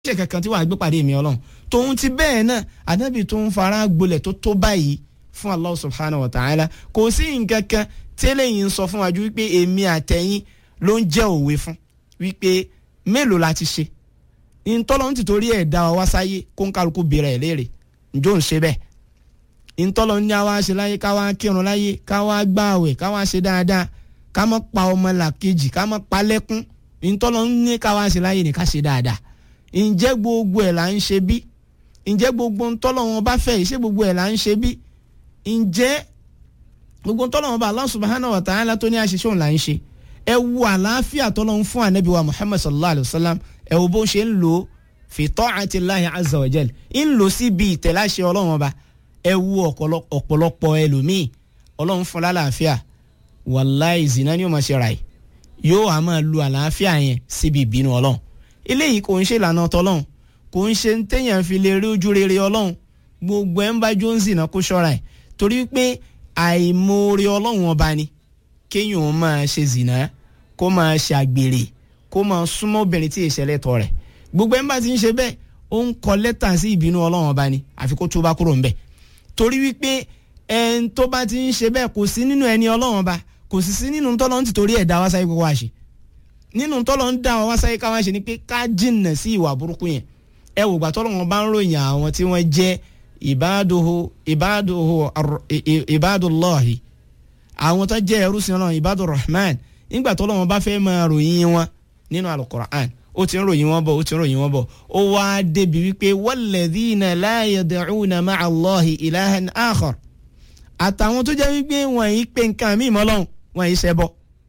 ṣe kankan tí wàá gbé pàdé mi ọlọ́run tòun ti bẹ́ẹ̀ náà ànábì tó ń fara gbolẹ̀ tó tó báyìí fún Allah subhanahu wa ta'ala kò sí nǹkan kan tẹ́lẹ̀ yìí ń sọ fún wa ju wípé èmi àtẹ̀yìn ló ń jẹ́ òwe fún wípé mélòó la ti ṣe ntọ́lọ́ ń tìtorí ẹ̀ dá wa wá sáyé kó ń kálukú bèrè ẹ̀ léèrè njó ń ṣe bẹ́ẹ̀ ntọ́lọ́ ní àwa ṣe láyé ká wá kírun láyé ká wá gbààwẹ̀ ká wá ṣe dáadáa ká má pa ọmọ làkejì ká má pa lẹ́kún ntọ́lọ́ ní ká wá ṣe láyé ní ká ṣe dáadáa ǹjẹ́ gbogbo ẹ̀ là ń ṣe bí ǹjẹ́ gbogbo ntọ́lọ́ wọn bá fẹ́ ṣé gbogbo ẹ̀ là ń ṣe bí ǹjẹ́ gbogbo ntọ́lọ́ wọn bá Allah subhanahu wa ta'ala tó ní àṣìṣe òun là ń ṣe ẹ wo àlàáfíà tọ́lọ́ ń fún ànábì wa Muhammad sallallahu alayhi wa sallam ẹ wo bó ṣe ń lò ó fi ta'ati Allahi azza wa jal ń lò síbi ìtẹ̀láṣẹ ọlọ́run ọba ẹ wo ọ̀pọ̀lọpọ̀ ẹlòmíì ọlọ́run fún lálàáfíà wàláì zina ni ó máa ṣe ra ẹ̀ yóò á máa lu àlàáfíà yẹn síbi ìbínú ọlọ́run eléyìí kò ń ṣe ìlànà tọlọ́run kò ń ṣe téèyàn fi lè rí ojú rere ọlọ́run gbogbo ẹ̀ ń bá jó ń zìnà kó ṣọ́ra ẹ̀ torí pé àìmoore ọlọ́run ọba ni kéèyàn máa ṣe zìnà kó máa ṣe àgbèrè kó máa súnmọ́ obìnrin tí ìṣẹ̀lẹ̀ tọ̀ rẹ̀ gbogbo ẹ̀ ń bá ti ń ṣe bẹ́ẹ̀ ó ń kọ lẹ́tà sí ìbínú ọlọ́run ọba ni àfi kó túbá kúrò ńbẹ̀ torí wípé ẹn tó bá ti ń ṣe bẹ́ẹ̀ kò sí nínú ẹni ọlọ́run ọba kò sì sí nínú tọ́lọ́ ń tìtorí ẹ̀ dá wá sáyé kókó wá ṣe nínú tọ́lọ́ ń dá wá sáyé ká wá ṣe ni pé ká jìnnà sí ìwà burúkú yẹn ẹ wò gbà tọ́lọ́ wọn bá ń ròyìn àwọn tí wọ́n jẹ́ ìbáduhu ìbáduhu ìbádùlọ́hì àwọn tó jẹ́ ẹrú sí ọlọ́run ìbádùr rahman nígbà tọ́lọ́ wọn bá fẹ́ máa ròyìn wọn nínú alukur'an ó ti ń ròyìn wọn bọ̀ ó ti ń ròyìn wọn bọ̀ ó wá débi wípé walladhina la yad'una ma'a Allahi ilahan akhar àtàwọn tó jẹ́ wípé wọ́n yìí pé nǹkan míì mọ́ Ọlọ́hun wọ́n yìí ṣẹbọ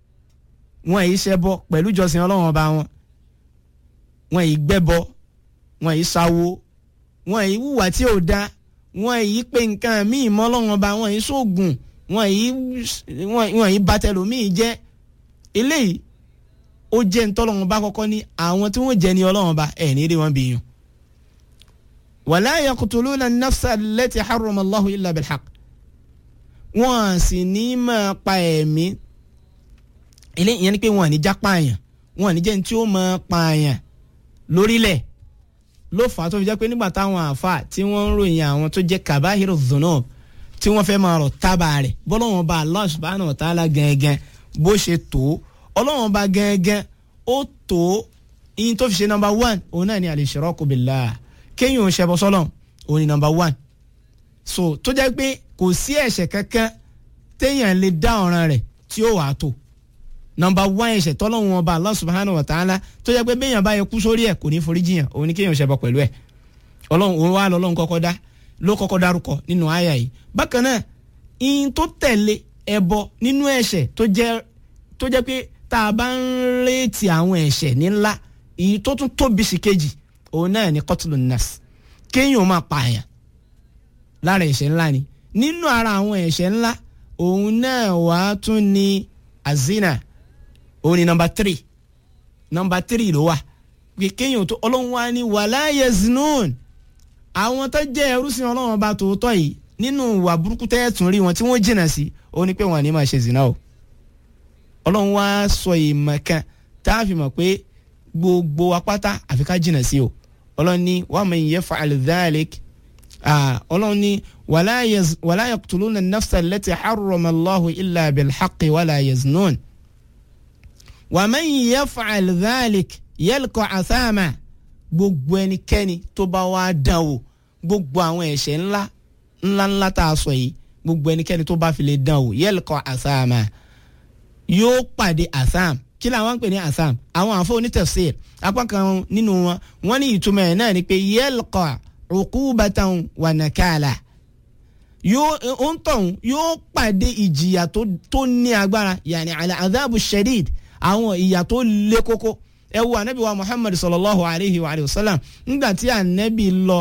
wọ́n yìí ṣẹbọ pẹ̀lú ìjọsìn Ọlọ́hun ọba wọn wọ́n yìí gbẹ́bọ wọ́n yìí sáwó wọ́n yìí wùwà tí ò da wọ́n yìí pé nǹkan míì mọ́ Ọlọ́hun ọba wọ́n yìí sóògùn wọ́n yìí wọ́n yìí bàtẹ́lómìí jẹ́ eléyìí ó jẹ́ ntọ́lọ́wọ́n bá kọ́kọ́ ní àwọn tí wọ́n jẹ́ ní ọlọ́wọ́n bá ẹ̀ ní rí wọn bí yàn. wala yaqtuluna an-nafsa allati harrama Allahu illa bil-haqq. wọ́n sì ní máa pa ẹ̀mí ilé ìyẹn ni pé wọ́n ní já pààyàn wọ́n ní jẹ́ ní tí ó máa pààyàn lórílẹ̀ ló fà á tó fi jẹ́ pé nígbà táwọn àáfà tí wọ́n ń ròyìn àwọn tó jẹ́ kabahiru dhunub tí wọ́n fẹ́ máa rọ̀ tábà rẹ̀ bọ́lọ́wọ́n bá Allah subhanahu wa ta'ala gẹ́gẹ́ bó ṣe tó ọlọ́run ọba gẹ́gẹ́ ó tó yín tó fi ṣe nọmba one òun náà ni al-ishraku billah kéyìn òun ṣẹbọ sọ́lọ̀ òun ni nọmba one so tó jẹ́ pé kò sí ẹ̀ṣẹ̀ kankan téèyàn lè dá ọ̀ràn rẹ̀ tí ó wàá tó nọmba one ẹ̀ṣẹ̀ tọ́lọ́run ọba Allah subhanahu wa ta'ala tó jẹ́ pé béèyàn bá yẹ kú sórí ẹ̀ kò ní forí jiyàn òun ni kéyìn ṣẹbọ pẹ̀lú ẹ̀ ọlọ́run òun wà lọ́lọ́run kọ́kọ́ dá ló kọ́kọ́ dárúkọ nínú àyà yìí bákan náà ìyìn tó tẹ̀lé ẹbọ nínú ẹ̀ṣẹ̀ tó jẹ́ tó jẹ́ pé tá a bá ń rétí àwọn ẹ̀ṣẹ̀ ní ńlá èyí tó tún tóbi sí kejì òun náà ni qatlu nas kéèyàn máa pààyàn lára ẹ̀ṣẹ̀ ńlá ni nínú ara àwọn ẹ̀ṣẹ̀ ńlá òun náà wà á tún ní azina òun ni nọmba tírì nọmba tírì ló wà pé kéèyàn tó ọlọ́run wá ní wala yaznun àwọn tó jẹ́ ẹrúsìn ọlọ́run ọba tòótọ́ yìí nínú ìwà burúkú tẹ́ẹ̀tún rí wọn tí wọ́n jìnnà sí ó ní pé wọn ní máa ṣe zina o ọlọ́run wá sọ ìmọ̀ kan tá a fi mọ̀ pé gbogbo apáta àfi ká jìnnà sí o ọlọ́run ní wa man yaf'al dhalik ọlọ́run ní wala yaqtuluna an-nafsa allati harrama Allahu illa bil-haqqi wala yaznun wa man yaf'al dhalik yalqa athama gbogbo ẹnikẹ́ni tó bá wá dán o gbogbo àwọn ẹ̀ṣẹ̀ ńlá ńlá ńlá tá a sọ yìí gbogbo ẹnikẹ́ni tó bá fi lè dán o yalqa athama yóò pàdé asam kí làwọn ń pè ní asam àwọn àfọ onítafsir apá kan nínú wọn wọn ní ìtumọ̀ ẹ̀ náà ni pé yalqa uqubatan wa nakala yóò ń tọ̀hún yóò pàdé ìjìyà tó ní agbára yàní àlẹ́ adhabu shadid àwọn ìyà tó lé kókó ẹ wo anabi wa muhammad sallallahu alayhi wa sallam nígbà tí anabi lọ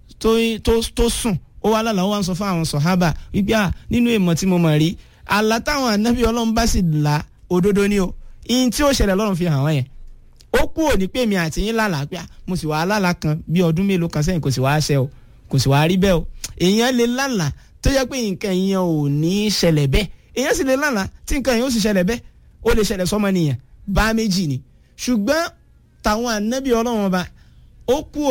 tó sùn ó wà lálàá wọn sọ fún àwọn sọ̀hábà wípé à nínú èèmọ̀ tí mo mọ̀ rí àlá táwọn ànábì ọlọ́run bá sì là òdodo ni o ihun tí ó ṣẹlẹ̀ lọ́run fi hàn wọ́n yẹn ó kú òní pé mi àti yín lálàá pé mo sì wàá lálàá kan bí ọdún mélòó kan sẹ́yìn kò sì wàá ṣẹ o kò sì wàá rí bẹ́ẹ̀ o èèyàn lè lálàá tó yẹ pé nǹkan yẹn ò ní í ṣẹlẹ̀ bẹ́ẹ̀ èèyàn sì lè lálàá tí nǹkan yẹn ó sì ṣẹlẹ̀ bẹ́ẹ̀ ó lè ṣẹlẹ̀ sọ́mọ nìyẹn bá méjì ni ṣùgbọ́n tàwọn ànábì ọlọ́run ọba ó kú